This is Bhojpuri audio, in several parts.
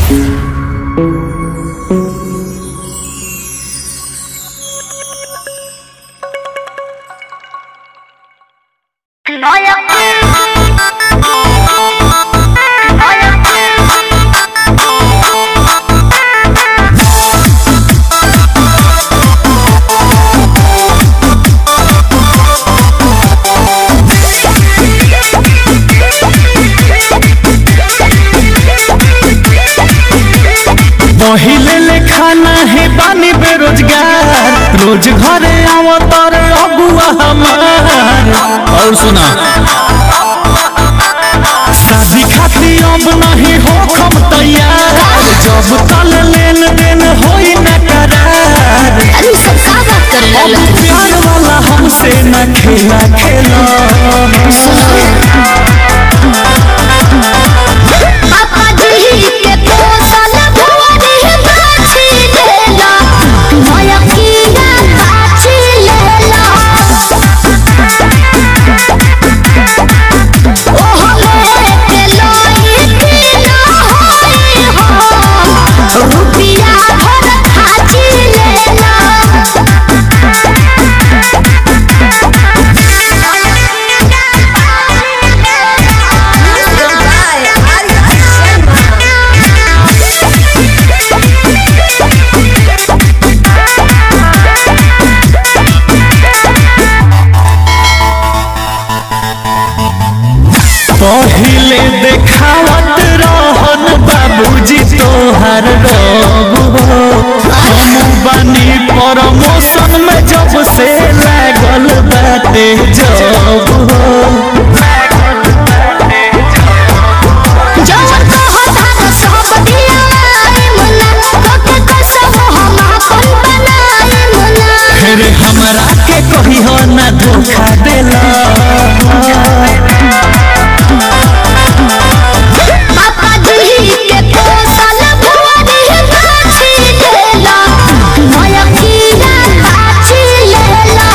पहिले ले खाना है बानी बेरोजगार रोज घरे आव तर अगुआ हमार और सुना शादी खातिर अब नहीं हो खम तैयार जब तल लेन देन होई न करार अरे सब का बात कर अब रहे प्यार वाला हमसे न खेला खेला पापा जी के पोसल भुवरी बाछी लेला मोया कीना बाछी लेला ओह ले के लोई पीना होई हो रुपिया भर खाची लेला पहिले देखावत रहन बाबूजी तोहर रब हो हम बानी प्रमोशन में जब से लागल बाटे जब हो जवन कहता सब दियाई मुना कोके कसम हम अपन बनाई मुना फिर हमरा के कही हो ना धोखा देला पापा जी के पोसल भुवरी बाछी लेला मोया कीना बाछी लेला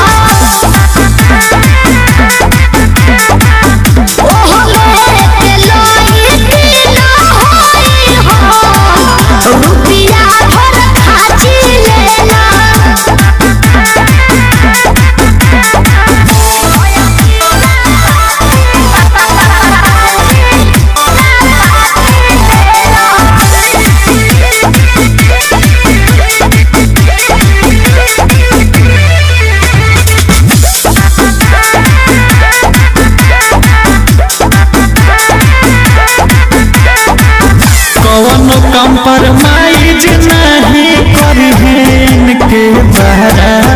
ओह ले के लोई पीना होई हो रुपिया भर खाची लेला कौन कंप्रोमाइज नहीं करी के बहरा